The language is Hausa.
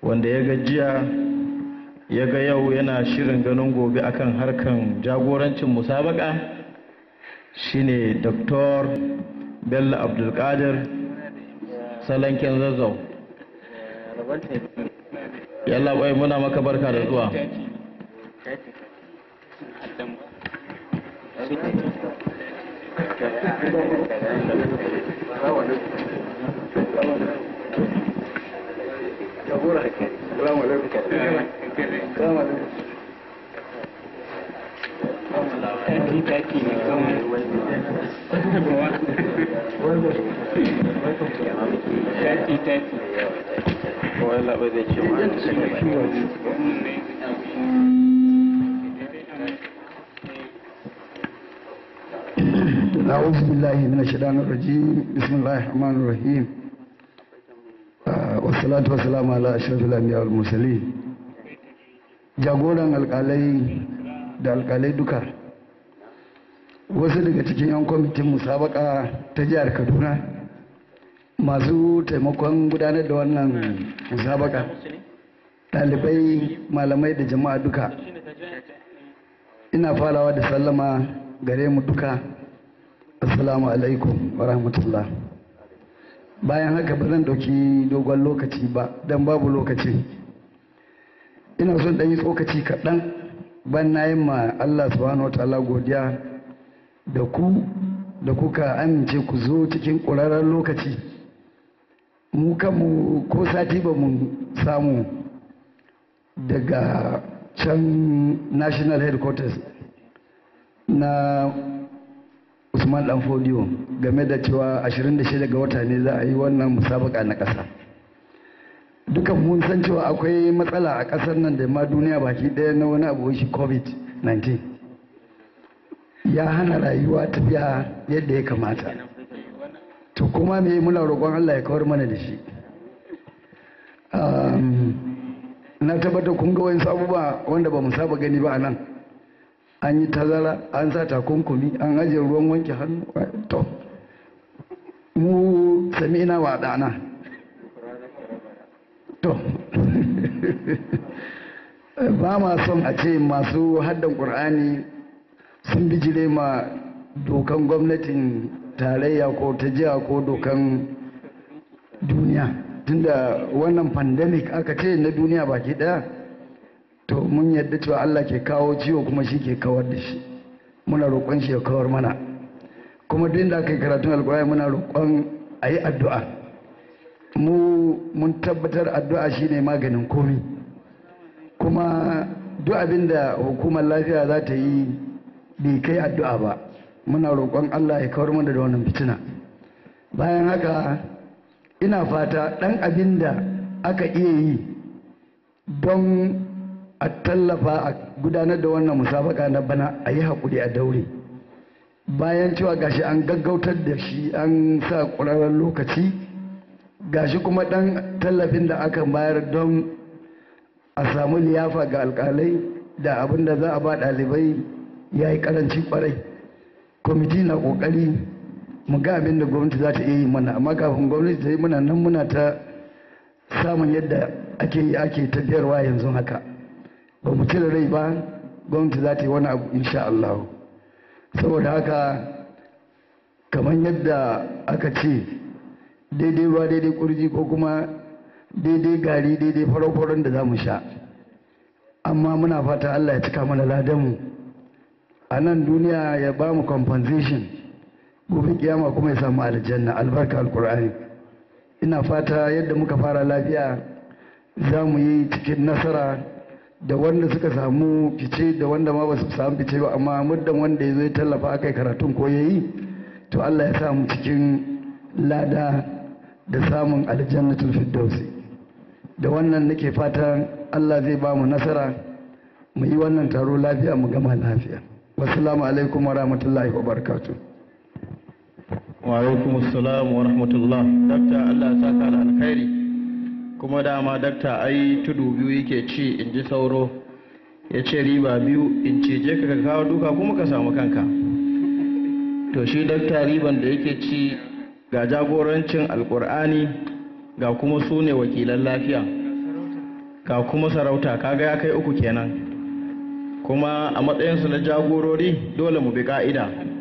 wanda ya gajiya ya ga yau yana shirin ganin gobe akan harkan jagorancin musabaka shine dr bello abdulkadir salanken zazzau yalla bai muna maka barka da zuwa أعوذ بالله من الشيطان الرجيم بسم الله الرحمن الرحيم والصلاة والسلام على أشرف الأنبياء والمرسلين jagoran alkalai da alkalai duka wasu daga cikin 'yan kwamitin musabaka ta jihar kaduna masu taimakon gudanar da wannan musabaka ɗalibai malamai da jama'a duka ina farawa da sallama gare mu duka assalamu alaikum wa rahmatullah bayan haka ba zan dauki dogon lokaci ba don babu lokaci ina son ɗan yi tsokaci kaɗan ban na yin ma allah subhanahu wa ta'ala godiya da ku da kuka amince ku zo cikin ƙurarren lokaci mu kanmu ko sati ba mu samu daga can national headquarters na usman dan fodiyo game da cewa 26 ga wata ne za a yi wannan musabaka na ƙasa dukan mun san cewa akwai matsala a ƙasar nan da ma duniya baki ɗaya na wani abu shi covid-19 ya hana rayuwa tafiya yadda ya kamata to kuma me muna roƙon allah ya kawar mana da shi na tabbata kun ga wani abubuwa wanda ba mu saba gani ba a nan an yi tazara an sa takunkumi an ajiye ruwan wanke hannu to mu sami ina wa ɗana to ba ma son a ce masu haddan ƙur'ani sun bijire ma dokan gwamnatin tarayya ko ta jiha ko dokan duniya tunda wannan pandemic aka ce na duniya baki daya to mun yadda cewa Allah ke kawo ciwo kuma shi ke kawar da shi muna roƙon shi ya kawar mana kuma duk da aka yi karatun alƙur'ani muna roƙon a yi addu'a mu mun tabbatar addu'a shine maganin komi kuma duk abin da hukumar lafiya za ta yi bai kai addu'a ba muna roƙon Allah ya kawar mana da wannan fitina bayan haka ina fata ɗan abin da aka iya yi don a tallafa a gudanar da wannan musabaka na bana a yi haƙuri a daure bayan cewa gashi an gaggautar da shi an sa ƙwararren lokaci gashi kuma ɗan tallafin da aka bayar don a samu liyafa ga alƙalai da abin da za a ba ɗalibai ya yi ƙaranci ƙwarai kwamiti na ƙoƙari mu ga abin da gwamnati za ta iya yi mana amma kafin gwamnati ta yi muna nan muna ta samun yadda ake yi ake tafiyarwa yanzu haka ba mu cire rai ba gwamnati za ta yi wani abu insha Allah saboda haka kamar yadda aka ce daidai ruwa daidai kurji ko kuma daidai gari daidai farau-faron da za mu sha amma muna fata Allah ya cika mana ladanmu a nan duniya ya ba mu compensation gobe kiyama kuma ya samu aljanna albarka alkur'ani ina fata yadda muka fara lafiya za mu yi cikin nasara da wanda suka samu fice da wanda ma ba su samu fice ba amma muddan wanda ya zo ya tallafa aka yi karatun ko ya yi to Allah ya samu cikin lada da samun aljannatul firdausi da wannan nake fata Allah zai ba mu nasara mu yi wannan taro lafiya mu gama lafiya wassalamu alaikum wa rahmatullahi wa barakatuh wa alaikum assalam wa rahmatullah dakta Allah ya saka da alkhairi kuma dama dakta ai tudu biyu yake ci in ji sauro ya ce riba biyu in ce je ka kawo duka kuma ka samu kanka to shi dakta riban da yake ci ga jagorancin alkur'ani ga kuma su ne wakilan lafiya ga kuma sarauta kaga ya kai uku kenan kuma a matsayinsu na jagorori dole mu bi ka'ida